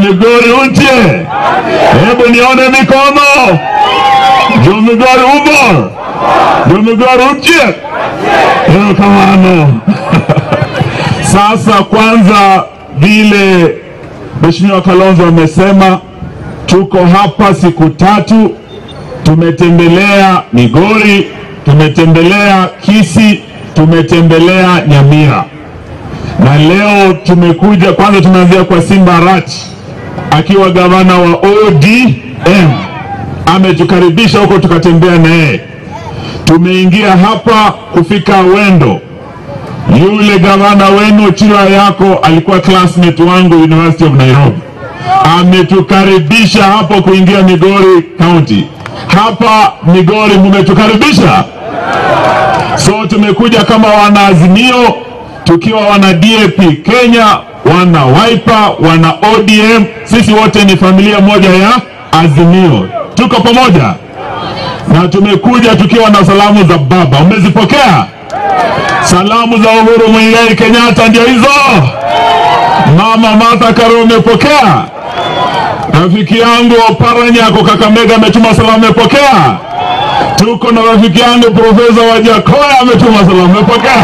Migori untie, hebu nione mikono. Jo Migori umo, Jo Migori untie, erokamano. Sasa kwanza, vile Mheshimiwa Kalonzo amesema, tuko hapa siku tatu, tumetembelea Migori, tumetembelea Kisii, tumetembelea Nyamira na leo tumekuja kwanza, tumeanzia kwa Simba Arati akiwa gavana wa ODM, ametukaribisha huko, tukatembea na yeye. Tumeingia hapa kufika Wendo, yule gavana wenu Chira yako alikuwa classmate wangu University of Nairobi, ametukaribisha hapo kuingia Migori County. Hapa Migori mumetukaribisha, so tumekuja kama wanaazimio tukiwa wana DAP Kenya, wana Wiper, wana ODM, sisi wote ni familia moja ya Azimio, tuko pamoja na tumekuja tukiwa na salamu za baba. Umezipokea salamu za Uhuru Muigai Kenyatta? Ndio hizo. Mama Martha Karua umepokea? Rafiki yangu Oparanya ako Kakamega ametuma salamu, umepokea? Tuko na rafiki yangu Profesa Wajakoya ametuma salamu, umepokea?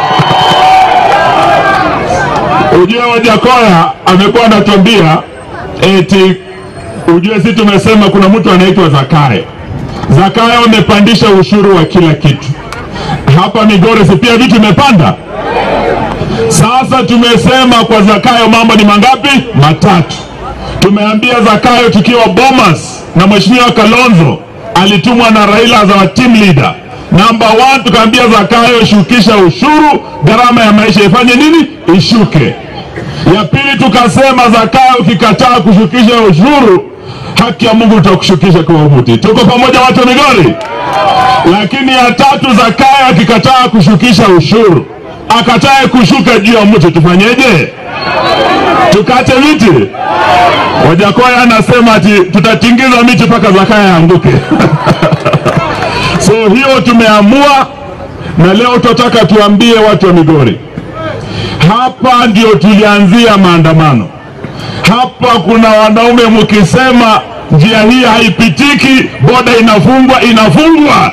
Ujue Wajakoya amekuwa anatuambia eti, ujue si tumesema kuna mtu anaitwa Zakayo. Zakayo amepandisha ushuru wa kila kitu hapa Migori, si pia vitu imepanda. Sasa tumesema kwa Zakayo mambo ni mangapi? Matatu. Tumeambia Zakayo tukiwa Bomas na Mheshimiwa Kalonzo alitumwa na Raila za team leader Namba one, tukaambia Zakayo shukisha ushuru, gharama ya maisha ifanye nini? Ishuke. Ya pili, tukasema Zakayo ukikataa kushukisha ushuru, haki ya Mungu tutakushukisha kwa umuti. Tuko pamoja watu wa Migori? Lakini ya tatu, Zakayo akikataa kushukisha ushuru, akatae kushuka juu ya mti, tufanyeje? Tukate miti? Wajakoya anasema ati tutatingiza miti mpaka Zakayo aanguke. So hiyo tumeamua, na leo tunataka tuambie watu wa Migori, hapa ndio tulianzia maandamano. Hapa kuna wanaume mkisema njia hii haipitiki, boda inafungwa, inafungwa,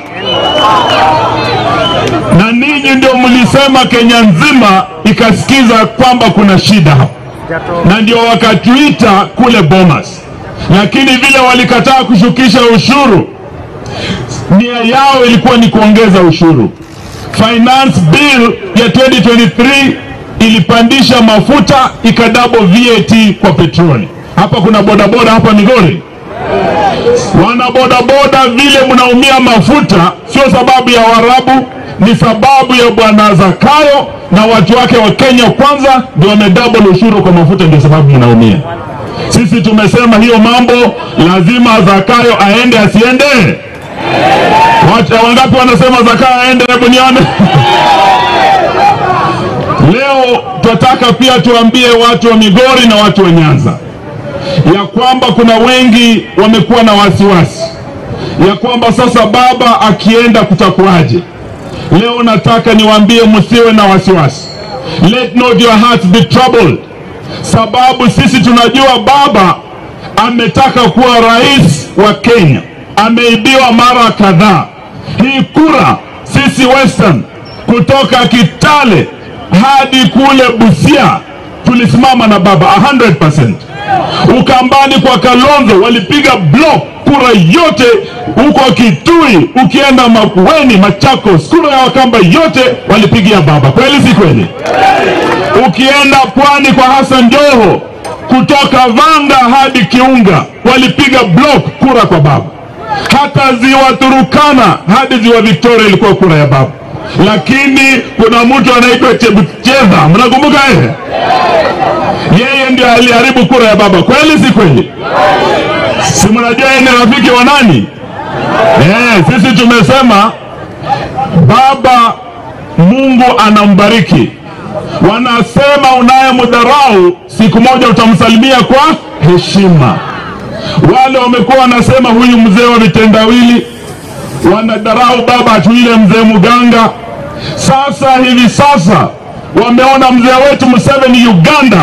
na ninyi ndio mlisema Kenya nzima ikasikiza kwamba kuna shida hapa, na ndio wakatuita kule Bomas, lakini vile walikataa kushukisha ushuru nia yao ilikuwa ni kuongeza ushuru. Finance bill ya 2023 ilipandisha mafuta ikadabo VAT kwa petroli. Hapa kuna bodaboda hapa Migori, wana bodaboda vile mnaumia mafuta, sio sababu ya Waarabu, ni sababu ya bwana Zakayo na watu wake wa Kenya Kwanza ndio wamedouble ushuru kwa mafuta, ndio sababu mnaumia. Sisi tumesema hiyo mambo lazima Zakayo aende asiende Watu wangapi wanasema Zakayo aende? Hebu nione. Leo tunataka pia tuambie watu wa Migori na watu wa Nyanza ya kwamba kuna wengi wamekuwa na wasiwasi ya kwamba sasa baba akienda kutakuwaje. Leo nataka niwaambie msiwe na wasiwasi, let not your hearts be troubled, sababu sisi tunajua baba ametaka kuwa rais wa Kenya ameibiwa mara kadhaa. Hii kura sisi Western kutoka Kitale hadi kule Busia tulisimama na baba 100%. Ukambani kwa Kalonzo walipiga block kura yote, huko Kitui ukienda Makueni, Machakos, kura ya Wakamba yote walipigia baba. Kweli si kweli? Ukienda pwani kwa Hassan Joho kutoka Vanga hadi Kiunga walipiga block kura kwa baba hata ziwa Turukana hadi ziwa Victoria ilikuwa kura ya baba, lakini kuna mtu anaitwa Chebucheza, mnakumbuka yeye? Yeye ndio aliharibu kura ya baba. Kweli si kweli? Si mnajua yeye ni rafiki wa nani? Eh, sisi tumesema baba Mungu anambariki. Wanasema unayemdharau siku moja utamsalimia kwa heshima. Wale wamekuwa wanasema huyu mzee wa vitendawili, wanadharau baba atu ile mzee mganga. Sasa hivi sasa wameona mzee wetu Museveni Uganda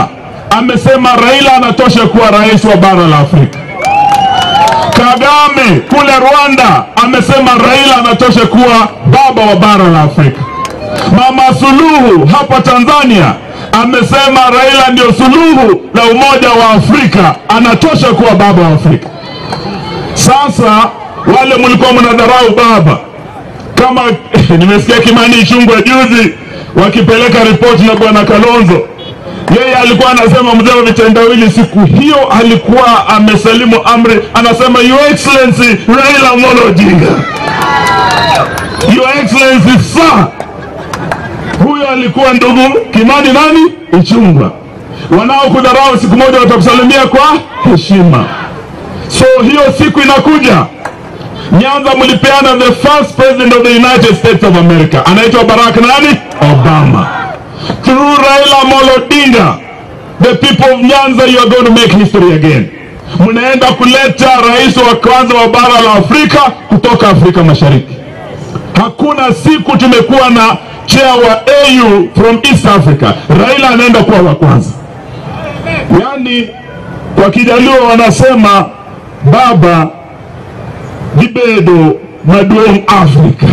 amesema Raila anatosha kuwa rais wa bara la Afrika. Kagame kule Rwanda amesema Raila anatosha kuwa baba wa bara la Afrika. Mama Suluhu hapa Tanzania amesema Raila ndio suluhu la umoja wa Afrika, anatosha kuwa baba wa Afrika. Sasa wale mlikuwa mnadharau baba kama nimesikia Kimani Ichung'wah juzi wakipeleka ripoti na bwana Kalonzo, yeye alikuwa anasema mzee wa vitendawili, siku hiyo alikuwa amesalimu amri, anasema your excellency Raila Amolo Odinga, your excellency sir. Huyo alikuwa ndugu Kimani nani Ichung'wah. Wanaokudharau siku moja watakusalimia kwa heshima. So hiyo siku inakuja. Nyanza mlipeana the first president of the United States of America, anaitwa Barack nani? Obama. Through Raila Amolo Odinga, the people of Nyanza, you are going to make history again. Mnaenda kuleta rais wa kwanza wa bara la Afrika kutoka Afrika Mashariki. Hakuna siku tumekuwa na chair wa AU from East Africa. Raila anaenda kuwa wa kwanza. Yaani kwa Kijaluo wanasema baba gibedo maduong' Afrika.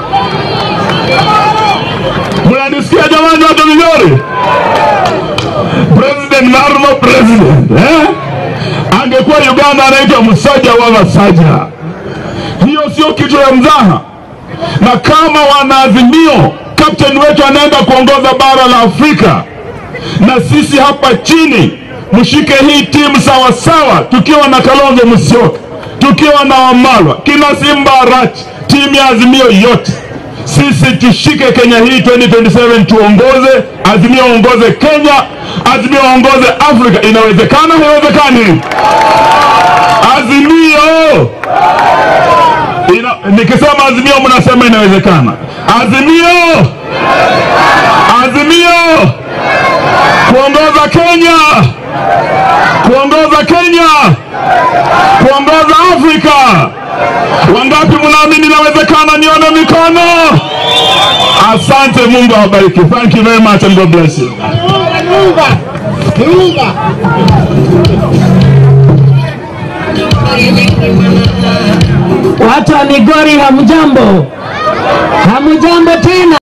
Mnanisikia jamani, watu vizuri? President Marmo president eh? Angekuwa Uganda anaitwa Musaja wa Masaja. Hiyo sio kitu ya mzaha, na kama wanaazimio, kapteni wetu anaenda kuongoza bara la Afrika, na sisi hapa chini mshike hii timu sawa sawa, tukiwa na Kalonzo Musyoka, tukiwa na Wamalwa, kina Simba Arati, timu ya Azimio yote, sisi tushike Kenya hii 2027 tuongoze, Azimio ongoze Kenya, Azimio ongoze Afrika. Inawezekana? Haiwezekani? Azimio Ina, nikisema Azimio mnasema inawezekana. Azimio, Azimio kuongoza Kenya, kuongoza Kenya, kuongoza Afrika. Wangapi mnaamini inawezekana? Nione mikono. Asante, Mungu awabariki. Thank you very much and God bless you. Watu wa Migori hamjambo, hamjambo tena.